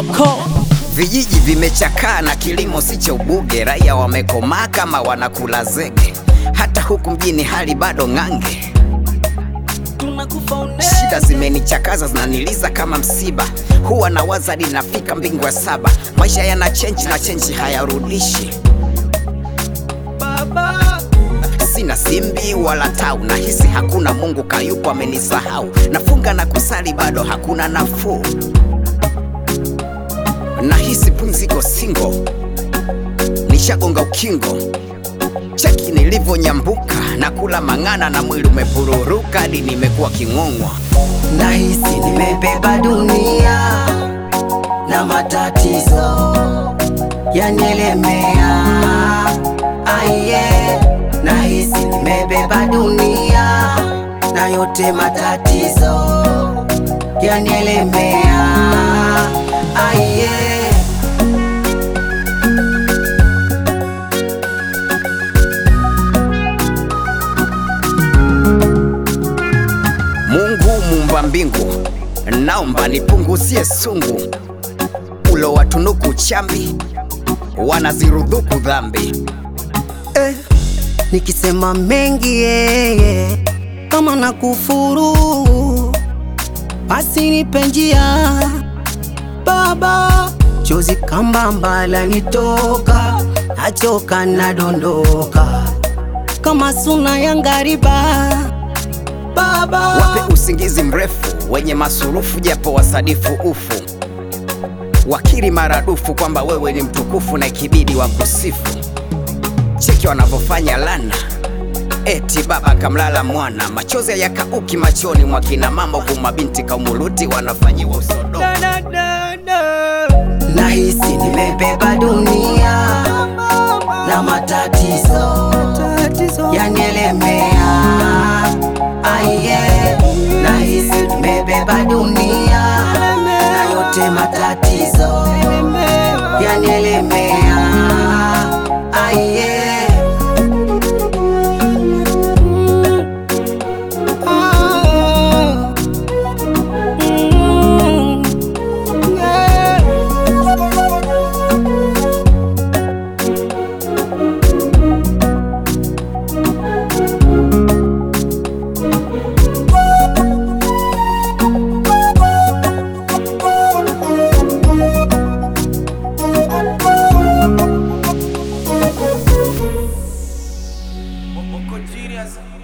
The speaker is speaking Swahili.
Moko Vijiji vimechakaa na kilimo si cha ubuge, raia wamekomaa kama wanakula zege. Hata huku mjini hali bado ng'ange, tunakufa une shida zimenichakaza zinaniliza kama msiba. Huwa nawaza linafika mbingu ya saba, maisha yana chenji na chenji hayarudishi. baba Sina simbi wala tau, nahisi hakuna Mungu kayupo amenisahau. Nafunga na kusali bado hakuna nafuu, nahisi pumziko singo, nishagonga ukingo. Cheki nilivyonyambuka na kula mang'ana na mwili umepururuka hadi nimekuwa king'ong'wa. Nahisi nimebeba dunia na matatizo yanielemea. Aiye, nahisi nimebeba dunia na yote matatizo yanielemea. Aiye. Mungu muumba mbingu, naomba nipunguzie sungu, ulo watunuku chambi, wanazirudhuku dhambi. eh, nikisema mengi yeye kama na kufuru, basi nipe njia Baba, chozi kambamba lanitoka, nachoka nadondoka kama suna ya ngariba Baba, Wape usingizi mrefu wenye masurufu, japo wasadifu ufu, wakiri maradufu kwamba wewe ni mtukufu na ikibidi wa kusifu. Cheki wanavyofanya lana, eti baba kamlala mwana, machozi yakauki machoni mwa kina mama, huku mabinti kaumuluti wanafanyiwa usodomu. da da da da nahisi nimebeba dunia na matatizo tatizo yanielemea. Aiye, nahisi nimebeba dunia na yote matatizo yanielemea. Aiye. Moko genius